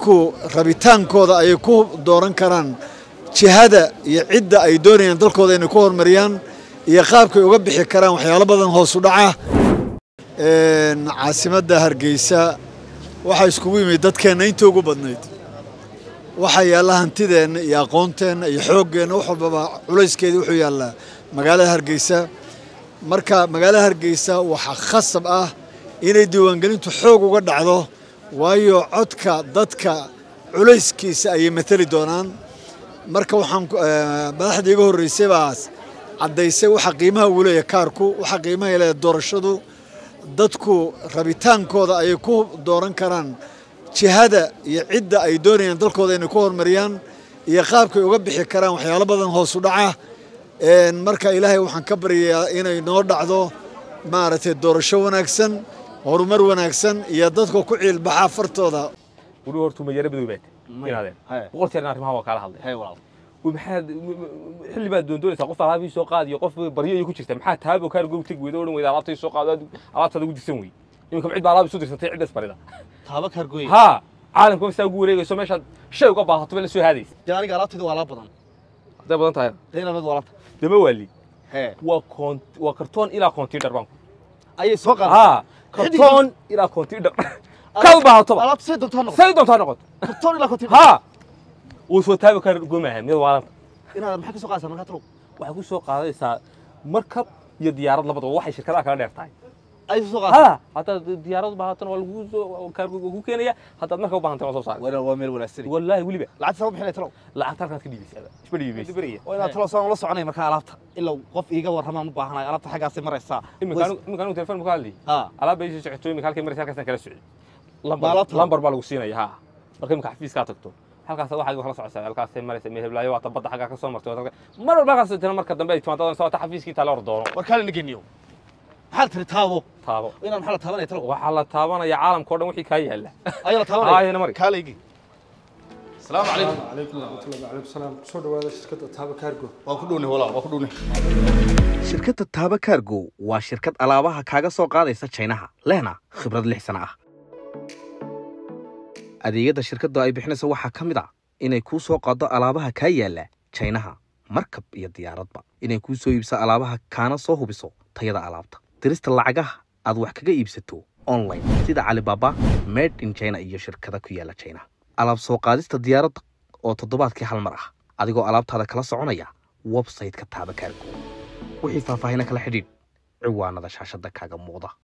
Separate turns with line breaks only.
dadku rabitaankooda ayay ku dooran karaan jihada iyo cidda ay doonayaan dalkooda inay ku horumariyaan iyo qaabkay uga bixi karaan waxyaalo badan hoosu dhaca caasimadda hargeysa waxaa iskugu yimid dadkeenna intii ugu badnayd waxaa yaalla hantideenna iyo aqoonteenna iyo xooggeenna wax walbaba culayskeedii wuxuu yaallaa magaalada hargeysa marka magaalada hargeysa waxaa khasab ah inay diiwaangelintu xoog uga dhacdo waayo codka dadka culayskiisa ayay matali doonaan marka waxaan madaxda iga horreysay baas caddaysay waxa qiimaha uu leeyahay kaarku waxa qiimaha leeyahay doorashadu dadku rabitaankooda ayay ku dooran karaan jihada iyo cidda ay doonayaan dalkooda inay ku horumariyaan iyo qaabkay uga bixi karaan waxyaalo badan hoosu dhaca marka ilaahay waxaan ka baryayaa inay noo dhacdo maaragtay doorasho wanaagsan horumar wanaagsan iyo dadka ku ciilbaxa fartooda
weli hortu mayaro madow baad inaadeen boqol jeer arrimaha waa kaala hadlay maxaad xilli baad doondoonaysaa qof alaabii soo qaadiyo qof baryo iyo ku jirta maxaa taabo kaar gow teg weyda odhan weyda alaabtay soo qaado alaabtaada ugu dirsan wey iminka cid baa alaab isu dirsantay ciddas barida
taaba kaargooy
haa caalamka saa ugu wareegayso meeshaad shay uga baahato la soo haadaysa
dee aniga alaabtayda waa alaab badan
hadday badan tahay
dee inaad waa alaabta
dama waali
hee
waa koon waa kartoon ilaa koontiidhar baanku
ayay soo qaaday
haa kartoon ilaa koontiidhar kaad u baahatoba
alaabta say doontaa noqon
say doontaa noqoto
kartoon ilaa kontin
haa wuu soo taabi kaar goomaha miyad waalanta
inaad maxaa ka soo qaadaysaa markaa talow
waxay ku soo qaadaysaa markab iyo diyaarad labadaba waxay shirkadaha kala dheer tahay
ayay soo qaadaysaa
ها haddaad diyaarad u baahatana waa lagu soo kaargoga ku keenaya haddaad marka u baahantana waa soo saaraya
waa waa meel wanaagsan
wallaahi weliba
lacagta sama bixinay talow
lacagta halkaad ka dhiibaysaa isma dhiibaysa
waa inaad talow saan ula soconay markaa alaabta ilaa qof iiga warramaan u baahanayo alaabta xaggaasay maraysaa
iminka anigu telefon ma ka hadli
haa
alaab bay soo socoto iminka halkay maraysa halkaasaan kala socday
Ma alaabta?
lambar baa lagu siinaya haa marka iminka xafiiskaa tagto halkaas waxaad kala socotaa halkaasay maraysa meheblaayo waata badda xaggaa ka soo martay waata mar walba halkaas tana marka dambe ay timaadada soo xafiiskii taale or doono
war kaale nageniyo maxaad tiri taabo
taabo
inaan maxaa la taabanaya talow
waxaa la taabanaya caalamka o dhan wixii kaa yaalla
ayaa la
Haa,
taabanaya
ayana mari.
kaale igi asalaamu calaykum
calaykum waraxmatullahi wacalaykum salaam kusoo dhawaada shirkadda taaba kaargo
waa ku dhownay walaal waa ku dhownay
shirkadda taaba kaargo waa shirkad alaabaha kaaga soo qaadaysa jaynaha lehna khibrad lix sana ah adeegyada shirkadda ay bixinaysa waxaa ka mid ah inay kuu soo qaaddo alaabaha kaa yaalla jaynaha markab iyo diyaaradba inay kuu soo iibso alaabaha kaana soo hubiso tayada alaabta dirista lacagaha aad wax kaga iibsato online sida calibaaba made in china iyo shirkada ku yaalla jaynaha alaab soo qaadista diyaaradda oo toddobaadkii hal mar ah adigoo alaabtaada kala soconaya websayte-ka taaba kaargo wixii faahfaahina kala xidhiidh ciwaanada shaashadda kaaga muuqda